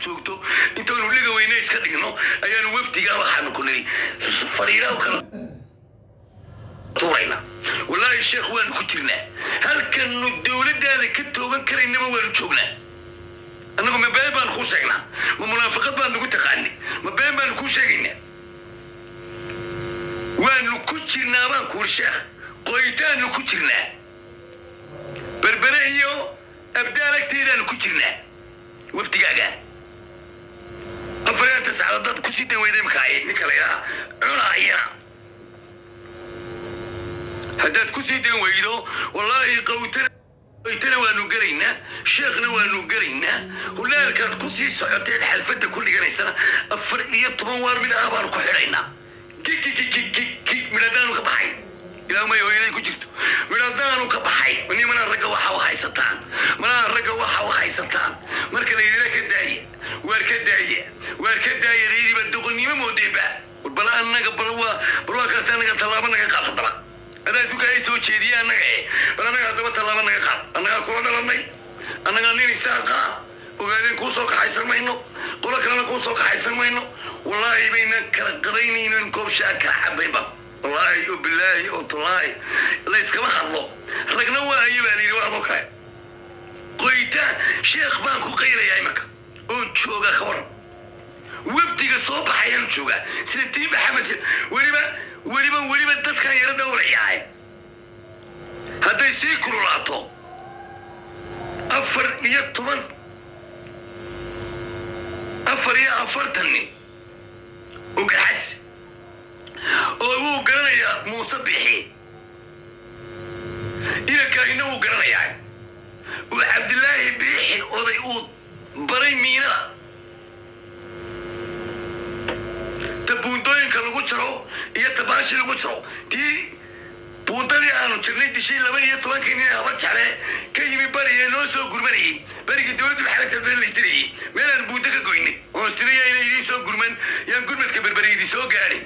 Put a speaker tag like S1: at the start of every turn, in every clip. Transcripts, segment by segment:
S1: joogto intaanu liga weyne iska dhigno ayaanu wafdigaa waxaanu ku nidhi fariiraha kala tuurayna wallaahi sheekh waanu ku jirnaa halkanu dowladdaada ka toogan karaynaba waanu joognaa annagu ma been baanu kuu sheegnaa ma munaafaqad baan nagu taqaani ma been baanu kuu sheegaynaa waanu ku jirnaa baan kuuri sheekh qoytaanu ku jirnaa berbere iyo abdaal agteedaanu ku jirnaa wafdigaaga afariyaanta sacdood dad ku sii dan weyday makaaye ninka la yidhaha cunaayana haddaad ku sii dan weydo wallaahi qawtana qoytana waanu gelaynaa sheekhna waanu gelaynaa hulaalkaad ku sii socoteed xalfadda ku dhiganaysana afar iyo toban waar mid ah baanu ku xidhaynaa kikikikikik midhadaanu ka baxay ilaa may hooyaday ku jirto midhadaanu ka baxay ni manaa ragga waxa u haysataan manaa ragga waxa u haysataan marka la yidhila ka daaya waar ka daaya waar ka daaya layidhiba doqonnimo moodeenba bal annaga bal waa bal waa kaasi annaga tallaabo naga qaad haddaba adaa suka ay soo jeediya annaga eh bal annaga haddaba tallaabo naga qaad annagaa kula dhalanay annagaa nin isaaqa ogaadeen kuu soo kaxaysan mayno qolo kalena kuu soo kaxaysan mayno wallaahi bayna kala qadaynayno in koob shaa kala cabayba wallaahi oo bilaahi oo tallaahi la iskama hadlo ragna waa ayo baa layidhi waa adoo kale qoytaan sheekh baan ku qaylayaa imaka oon jooga ka waran wafdiga soo baxayaan joogaa sida tii maxamed weliba weliba weliba dadkan yaro dhowrayaay hadday sii kululaato afar iyo toban afar iyo afartan nin oo garxadis oo wuu garanayaa muuse bixi inankaahina wuu garanayaa uu cabdilaahi biixi oday uu baray miinada ta buundooyinka lagu jaro iyo tabaashi lagu jaro tii buundadii aanu jirnay dishay laba iyo tobankii nin habar jecle ka yimi bariye noo soo gurmanayey berigii dowladdu maxamed been laystirayey meelaan buundo ka goynay oo istiraya inay idiin soo gurman yaan gurmadka berberi idin soo gaadhin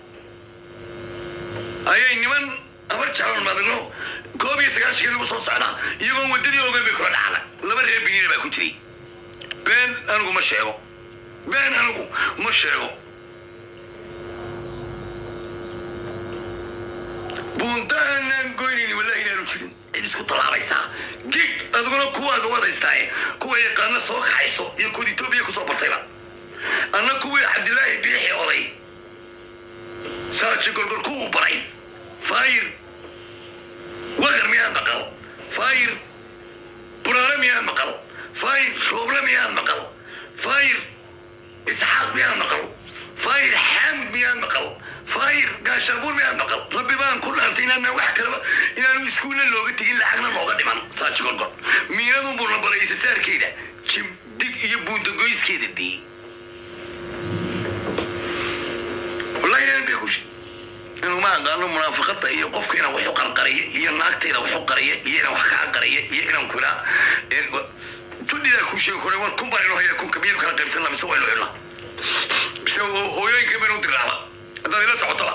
S1: ayay niman habar jecloon madino koob iyo sagaashankii lagu soo socdaa iyagoon waddadii ogeyn bay kula dhacda laba reer biniina baa ku jiray been anigu ma sheego been anigu ma sheego buuntaanan goynayni wallahi inaanu jirin cid isku tallaabaysaa gig adiguna kuwaaga wadaystaaye kuwa yaqaana soo kaxayso iyo kuwa etoobiya kusoo bartayba anna kuwii cabdilaahi biixi oday saaji gorgor kuwuu baray faayir wagar miyaad maqal faayir buraale miyaad maqal faayir rooble miyaad maqal faayir isxaaq miyaad maqal faayir xaamud miyaad maqal faayir gaashaabuur miyaad maqal rabbi baan ku dhaartay inaana wax kaleba inaanu iskuulla looga tegin lacagna looga dhiman saaji gorgor miinadun buu na baray isasaarkeeda jimdig iyo buundagoyskeeda dii wallahi inaan bay kushe inuu ma aqaano munaafaqada iyo qofka inaan waxu qarqariya iyo naagtayda waxu qariya iyo inaan wax kaa qariya iyo inaan kula judhidaa kuu sheegi kore war kun baan inoo haya kunka miyaynu kala qaybsanna mise waynu xidhnaa mise hooyooyinka baynu dirnaaba haddaad ila socotoba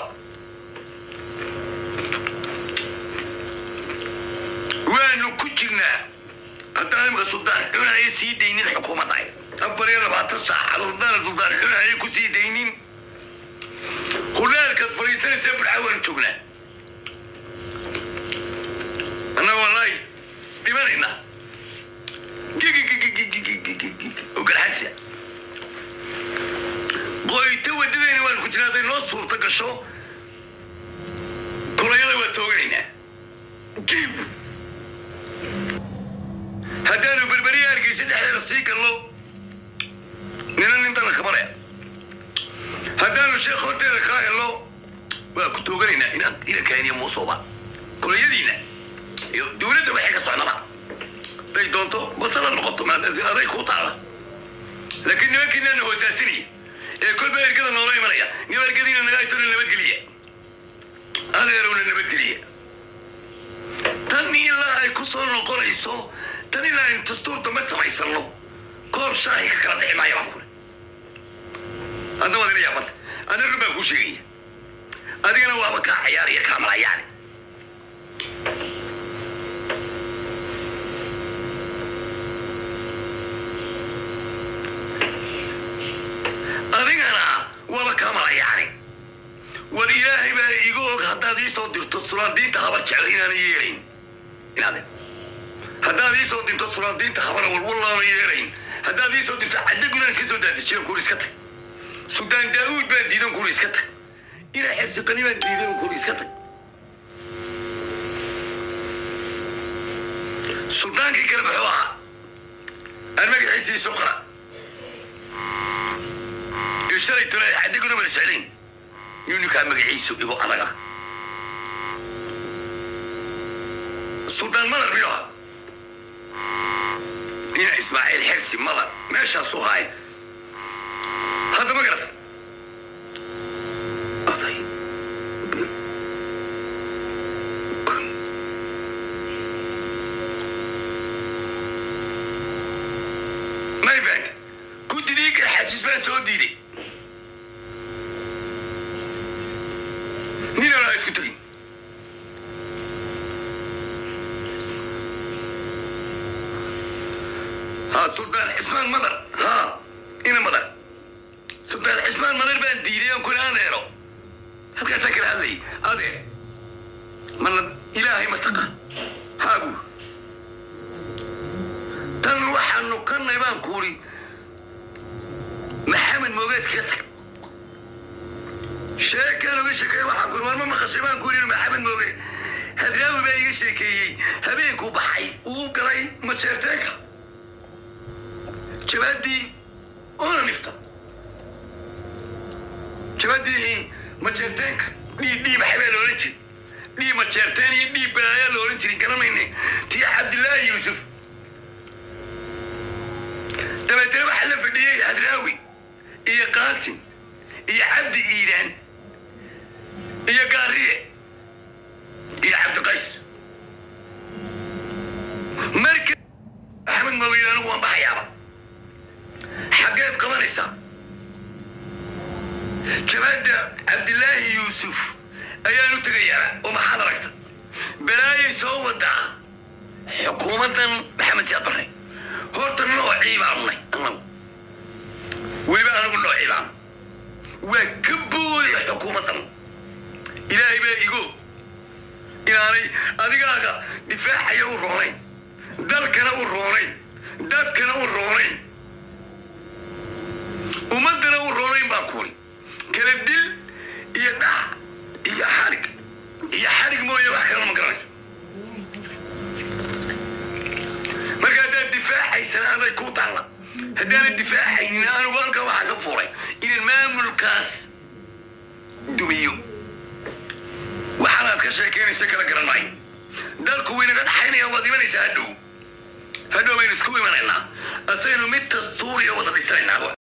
S1: waanu ku jirnaa haddaan imika suldaan cunaya sii daynin xukuumadda afar iyo labaatan saacadood haddaan suldaan cunaya ku sii daynin hulaalkaad fadhiisanaysa burxa waanu joognaa annaga wallaahi dhimanayna garxadsa qoyto wadadayna waanu ku jirnaa hadday noo suurta gasho kulayada waa tooganaynaa jib haddaanu berberiya hargeysa dhexdeeda sii gallo nina nin dana kabalaya haddaanu sheekh horteeda kaa helno waa ku tooganaynaa ina ina kaaniya muusoba kulayadiina iyo dowladda waxay ka socnaba day doonto basala noqoto aday kuu taala laakiin nimankiinaana hoosaasinaya ee kolba ergada noola imanaya niba ergadiina naga haystona nabadgeliya adeerowna nabadgeliya tan ilaa ay ku soo noqonayso tan ilaa aynu dastuur dambe samaysano koob shaahi ka kala dhici maaya baan kule hadda waad ila yaabanta ana run baan kuu sheegaya adigana waaba kaa cayaaraya kaa malayaani haddaad ii soo dirto sulaadiinta habar jecel inaana yeelayn inaade haddaad ii soo dirto sulaadiinta habara walwallaana yeelayn haddaad ii soo dirto cadde gudan iska soo daadijiyan kuuri iska tag sudaan daa'uud baan diidan kuuri iska tag inaa xersaqani baan diidan kuuri iska tag suldaankii kale muxuu ahaa aan magaciisii soo qora iyo shalay tole cadde gudan wada socdayn yuu ninkaa magaciisu igu adaga suldaan madar miyuu ahaa ina ismaaciil xersi madar meeshaasuu haay hadda ma garad oday may fahanta guddidii garxajis baan soo diiday nin aan isku tegin ha suldaan cismaan madar ha ina madar suldaan cismaan madar baan diiday on kuna aneero halkaasaa kala hadlayay adee mana ilaahay ma taqaan haagu tan waxaanu kannay baan kuuri maxamed moogees ka tag sheekaan uga sheekeeye waxaan kuuri warma maqashay baan kuuri maxamed mooge hadraawi baa iga sheekeeyey habeenkuu baxay uu galay majeerteenka jabaadii oona nifta jabaadii majeerteenka dhii dhii maxay baa loolan jiri dhii majeerteen iyo dhii balaayaa loolan jirin garanayne tii cabdilaahi yuusuf dabeetana waxaa la fadhiyey hadraawi iyo qaasim iyo cabdi iidaan iyo gaariye iyo cabdiqays marka axmed maweyne anigu waan baxayaaba xaggeed qabanaysaa jabaadda cabdilaahi yuusuf ayaan u tegayaa oo maxaad aragta balaayay soo wadaa xukuumaddan maxamed siyaad barre horta noocii baannay annagu weliba anigu noocii baana waa ka boodaya xukuumaddan ilaahay baa igo inaanay adigaaga difaacaya u roonayn dalkana u roonayn dadkana u roonayn ummaddana u roonayn baa kuuri kala dil iyo dhac iyo xadhig iyo xadhig mooye wax kalena ma garanayso marka haddaad difaacaysana aday ku taalla haddaanad difaacaynin anugu halkan waxaa ka furay inaan maamulkaas dumiyo waxaanaad ka sheekeynaysa kala garan maayo dalku waynaga dhaxaynaya waad imanaysaa hadhow hadhow baynu isku imanaynaa asaynu mid dastuuriya wada dhisanaynaa